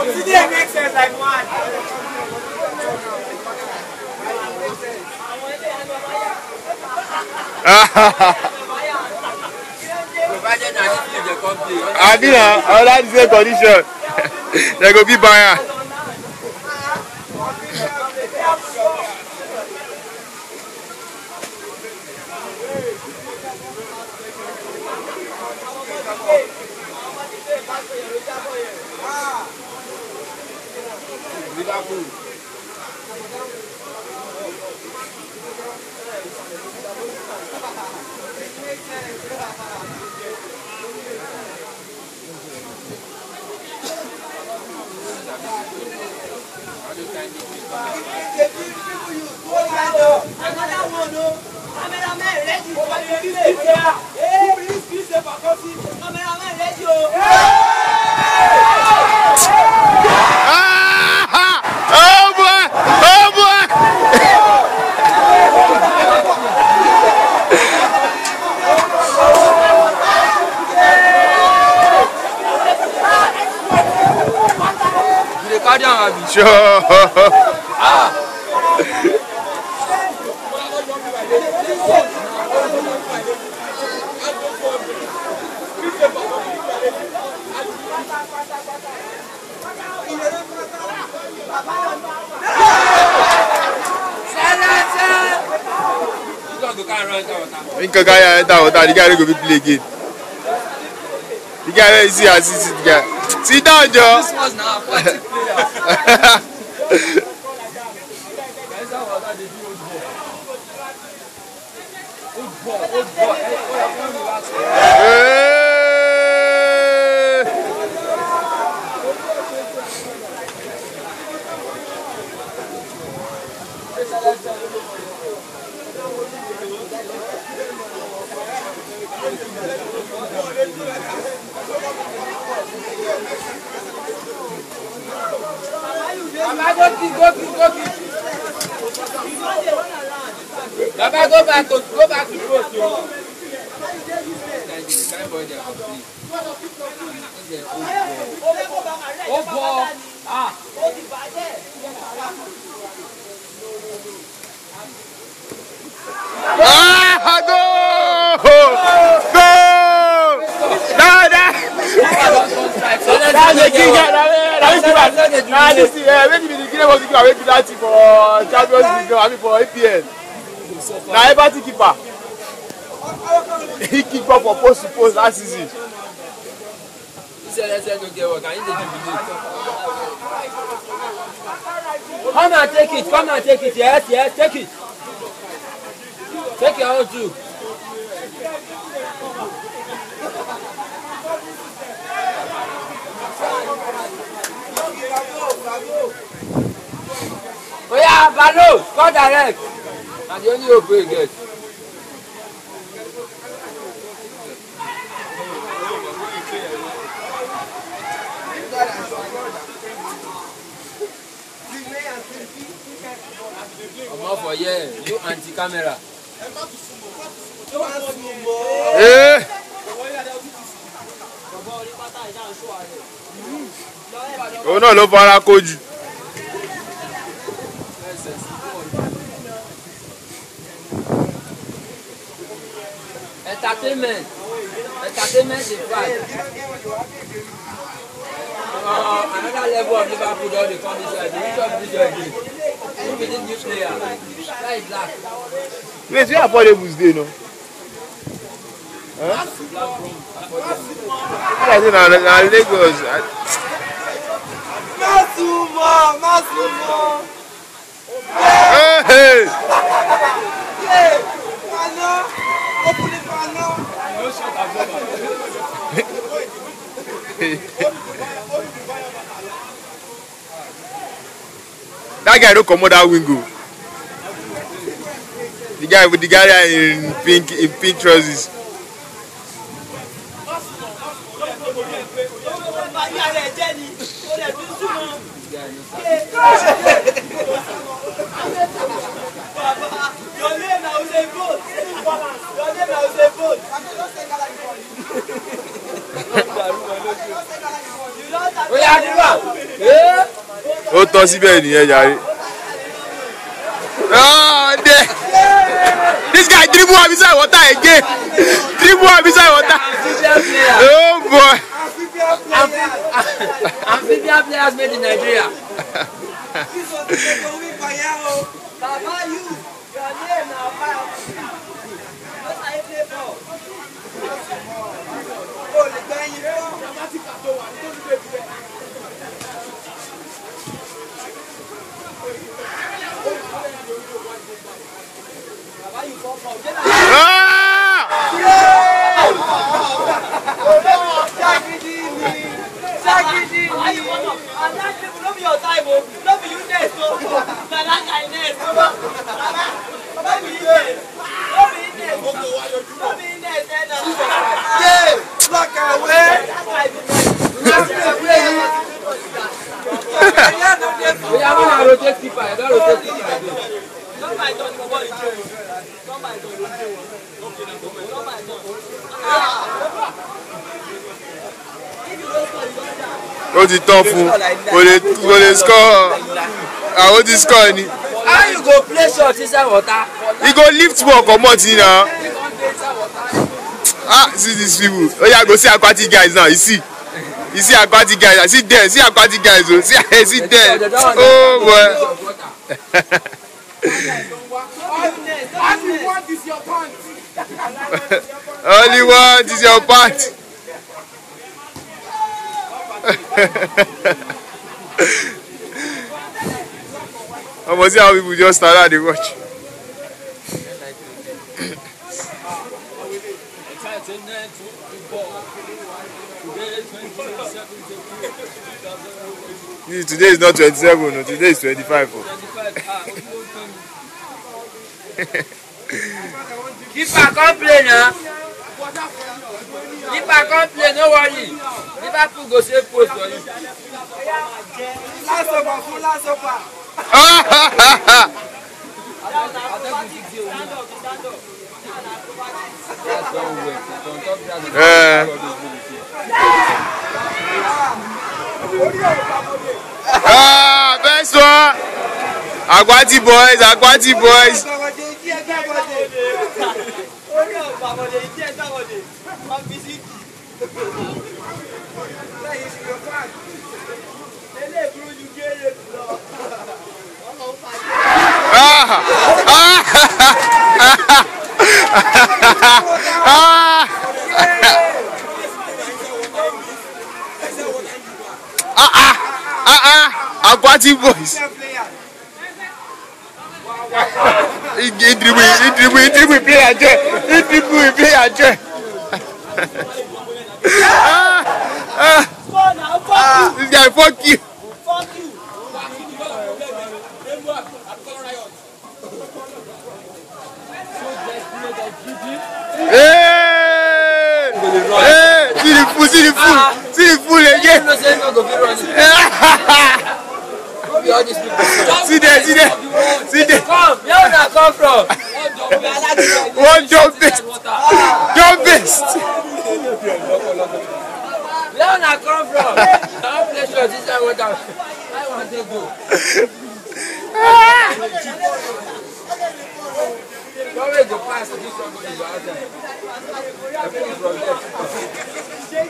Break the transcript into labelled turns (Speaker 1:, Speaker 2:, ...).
Speaker 1: Today makes sense like one.
Speaker 2: Provided na this place dey come play.
Speaker 3: abi na under the same condition dem go fit buy am.
Speaker 2: Liverpool.
Speaker 1: Another one, no. Cameraman ready for the relay. Hey, please, please, say for coffee. Cameraman ready, oh.
Speaker 3: Ah! Oh boy! Oh boy!
Speaker 2: You dey carry am abi?
Speaker 3: Sure.
Speaker 2: You don go carry run enter water.
Speaker 3: Nkan carry am enter water, the guy no go fit play again. The guy wey you see as he sit the guy. Sit down, Joe.
Speaker 2: This was na aquatic player. Old ball, old ball. Hey, oh, yeah, come relax.
Speaker 3: Hey!
Speaker 2: Baba go kick, go kick, go kick. Baba go back to go back to post yo. Thank you. Kind boy dey complete. This is old ball. Old ball. Ah.
Speaker 3: Ah, go! Go! No, no! That's the king. Na which keeper? Na this thing. Eh, make be the keeper was the keeper wey do that thing for Champions League. I mean for APL. Na Everton keeper. He keep up for post to post last season.
Speaker 2: This LSN no get work. I need to jubilate.
Speaker 4: Come and take it, come and take it, yes, yes, take it. Take your own too. Oya, Balo, go direct.
Speaker 2: Na the only hope wey e get. Comot for here, you anti-camera.
Speaker 3: Eh. Òun náà ló fara kojú.
Speaker 4: Entertainment. Entertainment dey fight. Uh, another level of Liverpool don dey come this year. The reach of this year again. Who be this new player? Where is black?
Speaker 3: Wait, where affordables dey no? Huh? I say na na Lagos. I-
Speaker 1: Masumo, Masumo.
Speaker 3: Hey, hey.
Speaker 1: Hey, Fano. Open it, Fano.
Speaker 3: That guy no comot that wing o. The guy with the guy in pink in pink trousers.
Speaker 1: Bàyá rẹ̀ jẹ́ ni, ó lè fi súnmọ́. Bàbá, your name na Usain Bolt. Your name na Usain Bolt. You don start
Speaker 4: Oya, Adiba.
Speaker 3: ó tọ́ síbẹ̀ nìyẹn jàre. Oh, there. This guy dribble am inside water again. Dribble am inside water.
Speaker 4: Amphibian player.
Speaker 3: Oh boy.
Speaker 4: Amphibian players made in Nigeria.
Speaker 1: This was the go win fire o. Baba you, your name na fire. What are you play for? O lè gba ẹyin fún. Baba you fall for. Jẹ́ náà.
Speaker 3: Ah!
Speaker 1: Ṣagidi ni. Ṣagidi ni. And that people no be your time o. No be you next o. Na that guy next. Baba, no be you next. No be you next. No be you next. eh, na. Yeah, block away. That guy be next.
Speaker 4: We are going to rotate keeper. You don't rotate keeper again.
Speaker 1: Come by turn, come by turn. Come by turn. Come by turn. Ah. If you don't score, you don't die.
Speaker 3: Ó ti tán fún kò lè kò lè score àwọn ti score ni.
Speaker 4: How you go play shot inside water?
Speaker 3: He go lift ball comot in na. Ah see these people. Oya go see aquatic guys now you see. You see aquatic guys see there see aquatic guys o see see there. Oh boy. Only one is your part. Omo see how people just stand and dey watch. This- Today is not twenty-seven o today is twenty-five o.
Speaker 4: Keeper come play now. Keeper come play, no worry. Liverpool go save post for you.
Speaker 1: Last over, full last over.
Speaker 4: That's one way. On top that,
Speaker 3: Eh. Ah, best one. Akwati boys, Akwati boys.
Speaker 1: Gbàgọ̀dé, ìdí ẹ̀ gbàgọ̀dé. Orí ọ̀ gbàgọ̀dé, ìdí ẹ̀ gbàgọ̀dé. Wọ́n fi sí kì. Lẹ́yìn ìṣòro fáàkì. Eléyìí kúrú ju géèrè lọ. Wọ́n lọ ń pàdé.
Speaker 3: Ah, ah, ah, ah, ah, ah, ah, Akwati boys. He, he dribble, he dribble, he dribble, he play ajẹ. He dribble, he play ajẹ. Ah, ah,
Speaker 1: Fọ́ náà, fọ́
Speaker 3: this guy fuck you.
Speaker 1: Fuck you.
Speaker 3: Hey! Hey! See the fool, see the fool, see the fool
Speaker 4: you
Speaker 3: again.
Speaker 4: know say no go fit run it. No be all these people.
Speaker 3: see there, see there, see there.
Speaker 4: Come, where una come from?
Speaker 3: One jump best, jump best.
Speaker 4: Where una come from? I wan play shot inside water. I wan take go. No way go pass this somebody go outside. I finish from there.